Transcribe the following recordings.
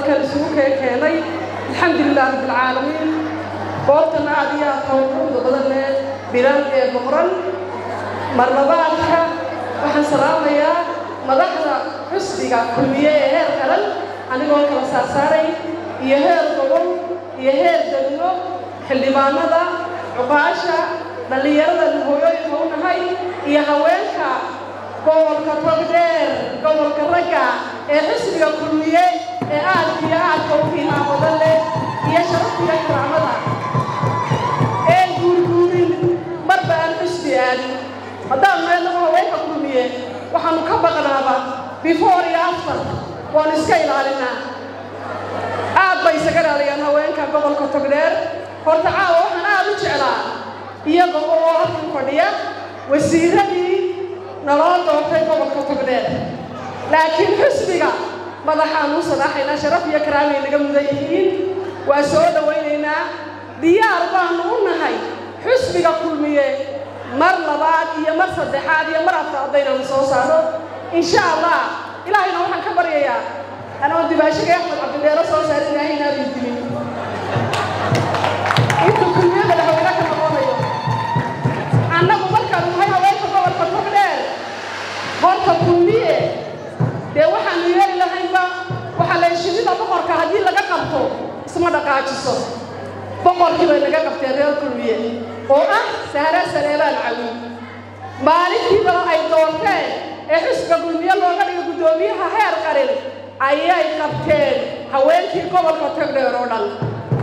halkan isugu keen keenay alxamdulilah rabbilcaalamiin goobtan aad iyo aad howlquuda badan leh bilan ee boqran marlabaadka waxaan salaamayaa madaxda xusbiga kulmiye ee heer qaran anigoo kala saarsaaray iyo heer gobol iyo heer degmo xildhibaanada cuqaasha dhallinyarada hooyooyinka u nahay iyo haweenka gobolka togdheer gobolka ragga ee xisbiga kulmiye ee aadka iyo aadka u qiimaa badan leh iyo sharaftiga karaamada ee guurguurin marba aan xisbi aadin haddaan meelnaba haweenka kulmiye waxaanu ka baqnaaba before iyo after waanu iska ilaalinaa aad bay isaga ilaaliyaan haweenka gobolka togdheer horta caawa waxaan aad u jeclaa iyaga oo halkan fadhiya wasiiradii naloo doortay gobolka togdheer laakiin xisbiga madaxaanu u salaaxaynaa sharaf iyo karaamay naga mudan yihiin waa soo dhowaynaynaa diyaar baanu u nahay xisbiga kulmiye mar labaad iyo mar saddexaad iyo mar afraad haddaynaanu soo saaro insha allah ilaahayna waxaan ka baryayaa anoo dibaashagay axmed cabdidheero soo saar ilaahay inaanu dilin intuu kulmiye madaxweyne ka noqonayo annagu markaanu nahay haweenka gobolka togdheer horta kulmiye dee waxaanu yeeli lahaynba waxaa la shidida boqorka haddii laga qabto isma dhaqaajiso boqorkii bay naga qabteen reer kulmiye oo ah sahra saleebaan cawi maalintiiba ay doorteen ee xisbiga kulmiye looga dhigo guddoomiyaha heer qarin ayay qabteen haweenkii gobolka togdheer oo dhan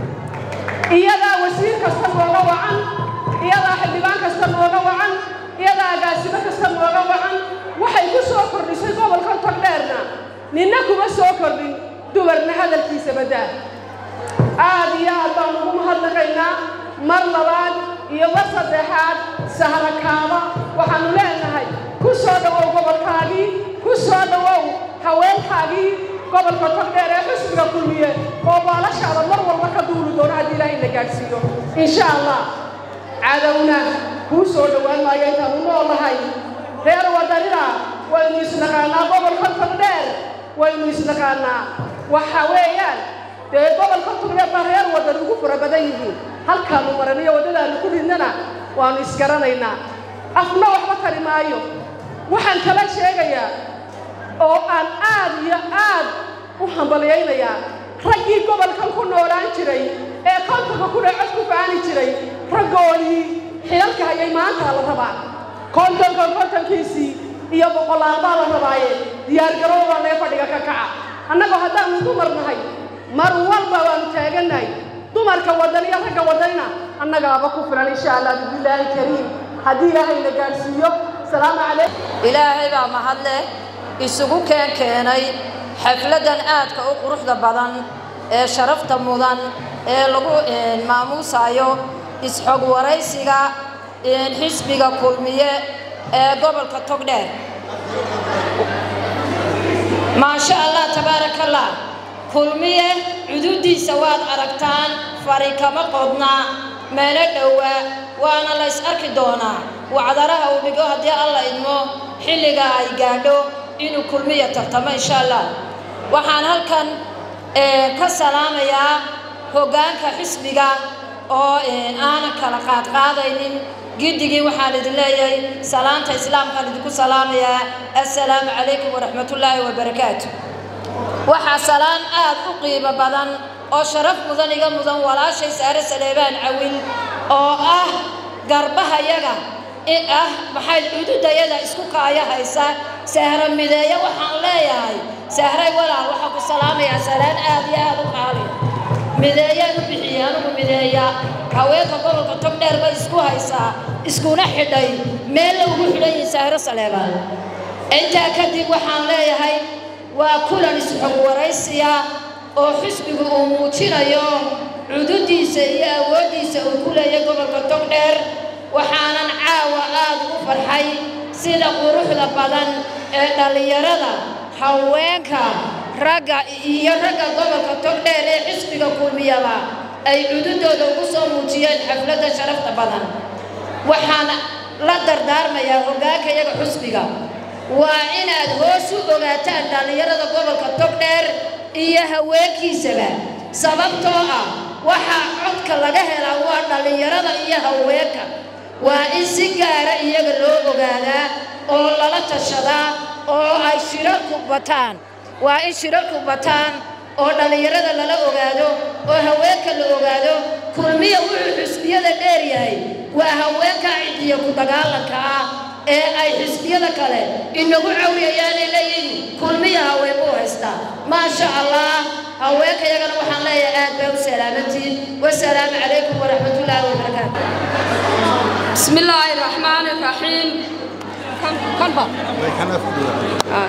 iyadaa wasiir kasta nooga wacan iyadaa xildhibaan kasta nooga wacan iyadaa agaasimo kasta nooga wacan waxay ku soo kordhisay gobolka togdheerna ninna kuma soo kordhin dumarna hadalkiisa baddaa aad iyo aad baan ugu mahadnaqaynaa mar labaad iyo mar saddexaad sahrakaaba waxaanu leenahay ku soo dhowow gobolkaagii ku soo dhowow haweenkaagii gobolka togdheer ee xisbiga kulmiye oo baalashaada mar walba ka duuli doono haddii ilaahay na gaadhsiiyo insha allah cadowna kuu soo dhowaan maayo intaanu noolahay reer wadanina waynu isnaqaanaa gobolka togdheer waynu isnaqaanaa waxa weeyaan dee gobolka togdheer baa reer wadan ugu fara badan yihiin halkaanu maraniyo waddadaanu ku ridnana waanu isgaranaynaa afna waxba tari maayo waxaan kala sheegayaa oo aan aad iyo aad u hambalyaynayaa raggii gobolkan ku noolaan jiray ee kontonka kudhe cod ku faani jiray raggoodii xilalka hayay maanta la rabaa kontonka kontonkiisii iyo boqolaal baa la rabaaye diyaargarow baa lee fadhiga ka kaca annagoo haddaanu dumar nahay mar walba waanu taagannahay dumarka wadan iyo ragga wadanina annagaaba ku filan insha allah bismillaahi kariim haddii ilaahay na gaadhsiiyo salaamu calaykum ilaahay baa mahadleh isugu keen keenay xafladdan aadka u quruxda badan ee sharafta mudan ee lagu maamuusayo isxog waraysiga xisbiga kulmiye ee gobolka togdheer maasha allah tabaaraka allah kulmiye cududiisa waad aragtaan fari kama qodna meelo dhowaa waana la ys arki doonaa wacdaraha uu dhigo haddii alla idmo xilliga ay gaadho inuu kulmiya tartamo insha allah waxaan halkan ka salaamayaa hoggaanka xisbiga oo aanan kala qaadqaadaynin giddigii waxaan idin leeyahay salaanta islaamkaan idinku salaamayaa assalaamu calaykum waraxmatullaahi wabarakaatu waxaa salaan aad u qiimo badan oo sharaf mudan iga mudan walaashay saare saleebaan cawil oo ah garbahayaga ah maxay cududayada isku kaaya haysa sahra mideeya waxaan leeyahay sahray walaal waxaa ku salaamayaa salaan aad iyo aad u qaali mideeyaan u bixiyey anigu mideeya haweenka gobolka togdheer bay isku haysaa iskuna xidhay meel la ugu xidhan yihin sahro saleebaan intaa kadib waxaan leeyahay waa kulan isxog waraysiya oo xisbigu uu muujinayo cududiisa iyo awooddiisa uu ku leeyahay gobolka togdheer waxaanan caawa aad ugu farxay sida quruxda badan ee dhallinyarada haweenka ragga iyo ragga gobolka togdheer ee xisbiga kulmiyaba ay cududooda ugu soo muujiyeen xafladda sharafta badan waxaan la dardaarmayaa hoggaanka iyaga xusbiga waa inaad hoos u ogaataan dhallinyarada gobolka togdheer iyo haweenkiisaba sababtoo ah waxaa codka laga helaa waa dhallinyarada iyo haweenka waa in si gaara iyaga loo ogaadaa oo lala tashadaa oo ay shirarku bataan waa in shirarku bataan oo dhallinyarada lala ogaado oo haweenka la ogaado kulmiya wuxuu xisbiyada dheer yahay waa haweenka cidiya ku dagaalanka ah ee ay xisbiyada kale inagu cawriyayaanay leeyihiin kulmiya haweenbuu haystaa maasha allah haweenka iyagana waxaan leeyahay aad bay u salaamantihiin wasalaamu calaykum waraxmatullaahi wabarakaatu بسم الله الرحمن الرحيم كم كم بقى؟ آه.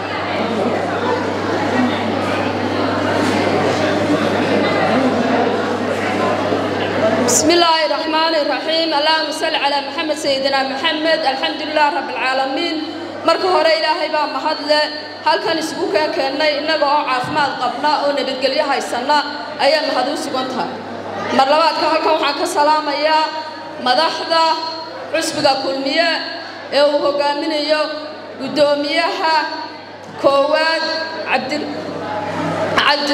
بسم الله الرحمن الرحيم اللهم صل على محمد سيدنا محمد الحمد لله رب العالمين marka hore ilaahay baa mahadle halkan isugu keen keennay innaga oo caafimaad qabna oo nabadgelyo haysanna ayaa mahad u sugan tahay mar labaadka halkan waxaan ka salaamayaa madaxda cusbiga kulmiye ee uu hogaaminayo guddoomiyaha koowaad cabdi cabdi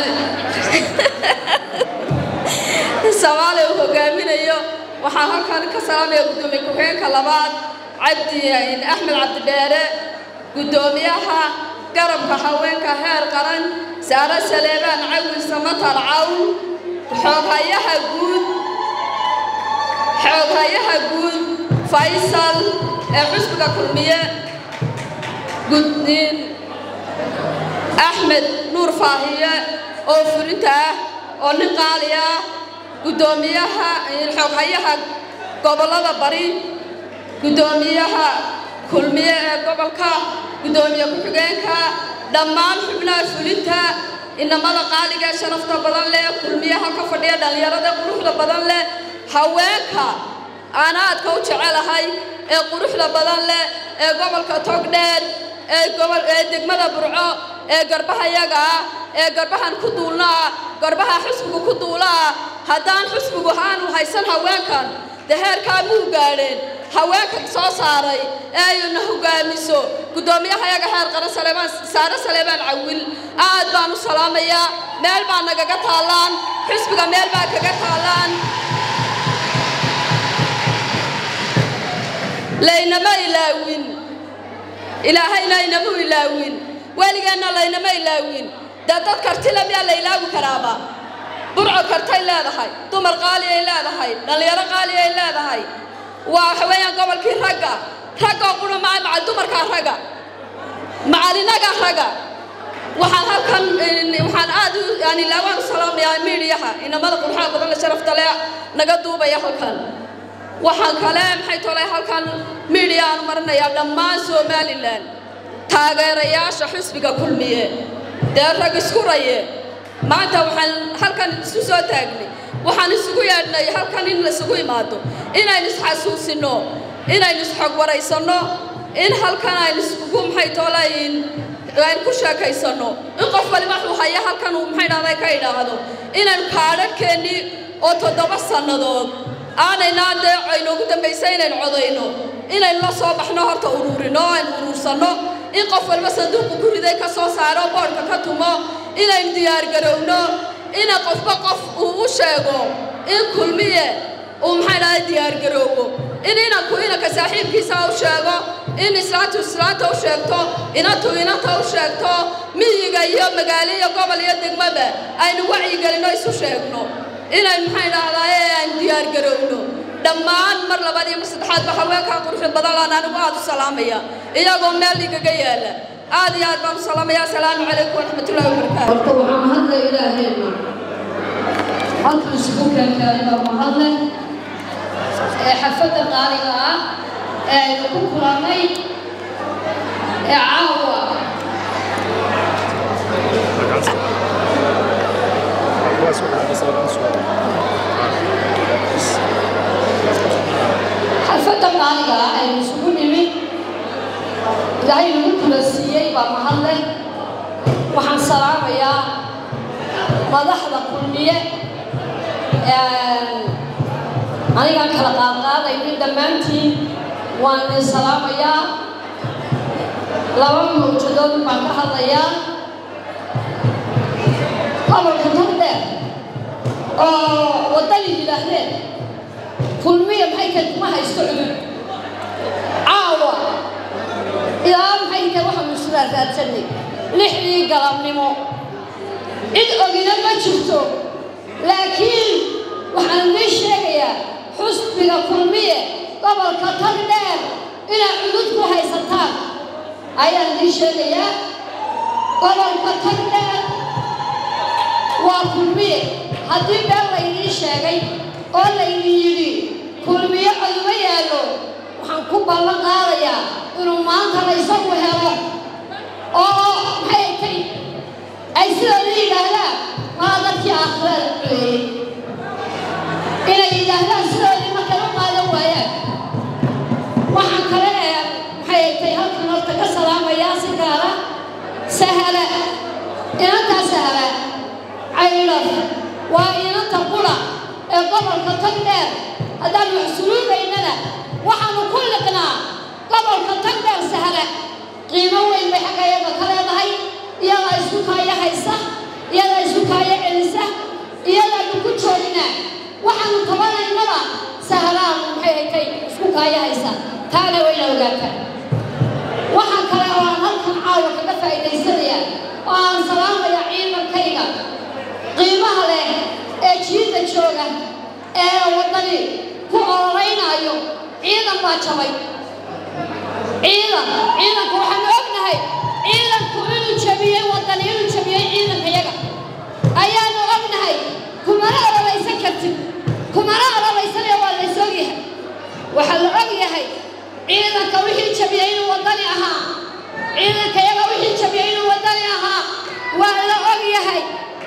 soomaali uu hogaaminayo waxaan halkan ka salaamaya guddoomiye ku-xigeenka labaad cabdi axmed cabdidheere guddoomiyaha garabka haweenka heer qaran saare saleebaan cawil samatar cawl xooghayaha guud xooghayaha guud faysal ee xusbiga kulmiye gudniin axmed nuur faahiye oo fulinta ah oo nin qaali ah guddoomiyaha xooghayaha gobollada bari guddoomiyaha kulmiye ee gobolka guddoomiye ku-xigeenka dhammaan xubnaha fulinta inamada qaaliga ee sharafta badan leh kulmiyaha ka fadhiya dhallinyarada quruxda badan leh haweenka aanaadka u jecelahay ee quruxda badan leh ee gobolka togdheer ee gobol ee degmada burco ee garbaha yaga ah ee garbahan ku duulna ah garbaha xusbigu ku duula ah haddaan xusbigu aanu haysan haweenkan dee heerkaa muu gaadheen haweenka soo saaray ee ayna hogaamiso guddoomiyaha yaga heer qaran saleebaan saare saleebaan cawil aad baan u salaamayaa meel baa nagaga taallaan xusbiga meel baa kaga taallaan laynama ilaawin ilaahayna inamu ilaawin weligeenna laynama ilaawin dee dad kartile miyaa la ilaawi karaaba burco kartay leedahay dumar qaaliyay leedahay dhallinyaro qaaliyay leedahay waa waxa weeyaan gobolkii ragga raggoo qura maa macal dumarkaa ragga macalinaga ragga waxaan halkan waxaan aad u yani laawaan u salaamayaa miidiyaha inamada qurxaa badan la sharafta leh naga duubaya halkan waxaan kale maxay tolay halkan miidiya aan marinayaa dhammaan somalilan taageerayaasha xusbiga kulmiye dee rag isku raye maanta waxaan halkan isu soo taagnay waxaan isugu yeedhnay halkan in laisugu imaado inaynu isxasuusinno inaynu isxog waraysanno in halkan aynu iskugu maxay toolayn aynu ku sheekaysanno in qof waliba wuxuu haya halkan uu maxay dhahday ka idhaahdo inaynu kaadhadhkeennii oo toddoba sannadood aanaynaa dee aynoogu dambaysay inaynu codayno inaynu la soo baxno horta uruurino aynu uruursanno in qof walba sanduuqu ku riday ka soo saaro boodhka ka tumo inaynu diyaargarowno ina qofba qof uu u sheego in kulmiye uu maxay dhahay diyaargaroowo in inanku inanka saaxiibkiisa u sheego in islaantu islaanta u sheegto inantu inanta u sheegto miyiga iyo magaalo iyo gobol iyo degmaba aynu wacyigelinno isu sheegno inaynu maxay dhahdaye aynu diyaargarowno dhammaan mar labaad iyo mar saddexaadba haweenkaa quruxda badan laan anigu aad u salaamaya iyagoo meel igaga yaala aad iyo aad baan u salaamaya asalaamu calaykum waraxmatullahi wabarakaatu horta waxaa mahadle ilaaheenna halkan isugu keenkeenay baa mahadle ee xafadda qaaliga ah ee aynu ku kulannay ee caawa xafadda qaaliga ah aynu isugu nimid ilaahay nagu kula siiyey baa mahadle waxaan salaamayaa madaxda kulmiye anigaan kala qaadqaadaynin dhammaantiin waan idin salaamayaa laba mawjadood baan ka hadlayaa gobolka togdheer oo waddani yidhaahdeen kulmiya maxay tahay kuma haysto cudud caawa ilaa maxay tahay waxaanu isla raadsanay lixdii galabnimo cid ogina ma jirto laakiin waxaan idiin sheegayaa xusbiga kulmiye gobolka togdheer inaad cudud ku haysataan ayaan idiin sheegayaa gobolka togdheer waa kulmiye haddii been laydiin sheegay oo laydin yidhi kulmiye coduma yaallo waxaan ku ballan qaadayaa inuu maanta la isagu helo oo maxay tay ay sidooda yidhaahdaan maa dadkii aakhirada culeeyey inay yidhaahdaan sidoodii markay u qaadan waayaan waxaan kale ee maxay tay halkan horta ka salaamayaa si gaara sahla inantaa sahla caylaf waa inanta qura ee gobolka togdheer haddaan maxsuluubaynana waxaanu ku liqnaa gobolka togdheer sahla qiimo weyn bay xagga iyaga ka leedahay iyadaa isku kaaya haysa iyadaa isku kaaya celisa iyadaanu ku joognaa waxaanu tabanaynaba sahlaan maxay haytay isku kaaya haysa taana wayna ogaataa waxaa kale oo aan halkan caawa kaga faa'iidaysanayaa oo aan salaamaya ciidankayga qiimaha leh ee jiidda jooga ee waddani ku ololeynaayo ciidan baa jabay ciidan ciidanku waxaanu ognahay ciidanku inuu jabiyey waddani inuu jabiyey ciidankayaga ayaanu ognahay kumana ololaysan kartid kumana ololaysanaya waa lays ogyahay waxaa la og yahay ciidanka wixii jabiyey inuu waddani ahaa ciidankayaga wixii jabiyey inuu waddani ahaa waa la og yahay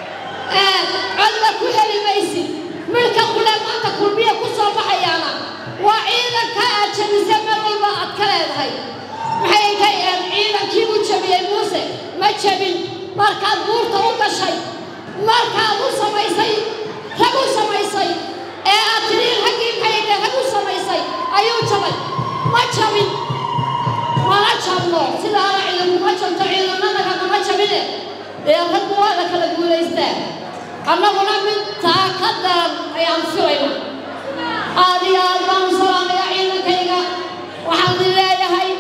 codla ku heli maysid midhka qule maanta kulmiya ku soo baxayaana waa ciidanka aad jabise meel walba aad ka leedahay maxay tay ciidankii u jabiyey muuse ma jabin markaad buurta u gashay markaad u samaysay rag u samaysay ee aad tidhi raggii maxay tay rag u samaysay ayuu jabay ma jabin mana jabno sidaana ciidankuma jabto ciidanadaga nama jabine dee raggu waa la kala guulaystaa annaguna mid taa ka daran ayaan filayna aad iyo aad baan u salaamaya ciidankayga waxaan idin leeyahay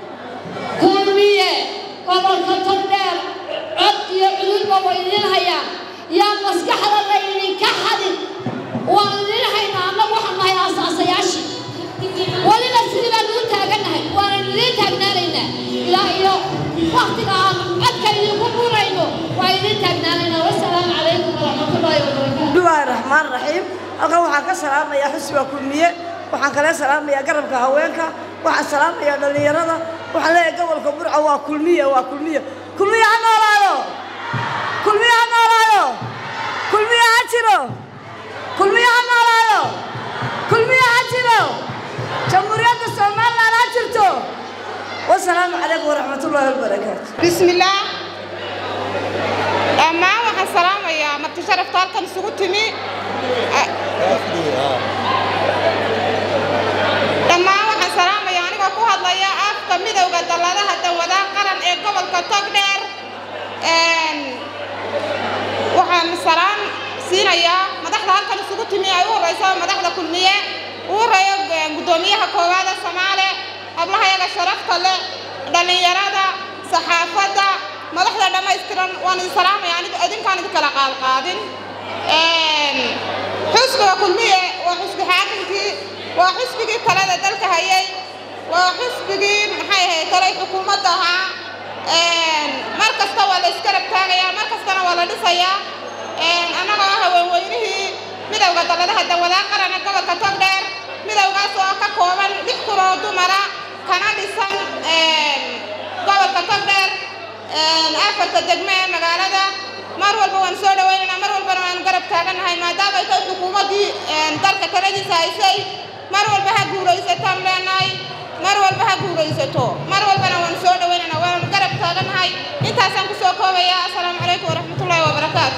kulmiye gobolka togdheer cod iyo cududba way idin hayaan yaa maskaxda laydinka xadin waan idin haynaa annagu waxaan nahay aasaasayaashii weliba sidii baan ugu taagannahay waanan idiin taagnaanaynaa ilaa iyo waktiga aan codka idinku burayno waa idiin taagnaanaynaa wasalaamu calaykum waraxmatullaahi wabarakaatu bismillaahi raxmaan raxiim halkan waxaan ka salaamayaa xusbiga kulmiye waxaan kale salaamayaa garabka haweenka waxaan salaamayaa dhallinyarada waxaan leeyahay gobolka burco waa kulmiye waa kulmiye kulmiye ha noolaado kulmiye ha noolaado kulmiye ha jiro kulmiye ha noolaado kulmiye ha jiro jamhuuriyadda somaliland ha jirto wasalaamu calaykum waraxmatullaahi wabarakaatu بسم الله dhammaan waxaan salaamayaa marti sharafta halkan isugu timi dhammaan waxaan salaamayaa anigoo ku hadlaya afka midowda dalladaha dawadaha qaran ee gobolka togdheer waxaan salaan siinayaa madaxda halkan isugu timi ay u horeyso madaxda kulmiye uu horeeyo guddoomiyaha koowaada soomaale hablahayaga sharafta leh dhallinyarada saxaafadda madaxda dhammaystiran waan idin salaamaya aniga idinkaan idin kala qaadqaadin xusbiga kulmiye waa xusbi xaakimkii waa xusbigii talada dalka hayay waa xusbigii maxay ahayd talay xukuumadda ahaa mar kasta waa la iskarab taagayaa mar kastana waa la dhisayaa annagoo ah haweenweynihii midowda dalladaha dawadaa qaran ee gobolka togdheer midowgaas oo ka kooban lix kun oo dumara kana dhisan gobolka togdheer afarta degme ee magaalada mar walba waan soo dhawaynaynaa mar walbana waan garab taagannahay maadaama ay tahay xukuumaddii dalka taladiisa haysay mar walba ha guulaysataan leenahay mar walba ha guulaysato mar walbana waan soo dhawaynaynaa waan garab taagannahay intaasaan ku soo koobayaa asalaamu calaykum waraxmatullaahi wabarakaatu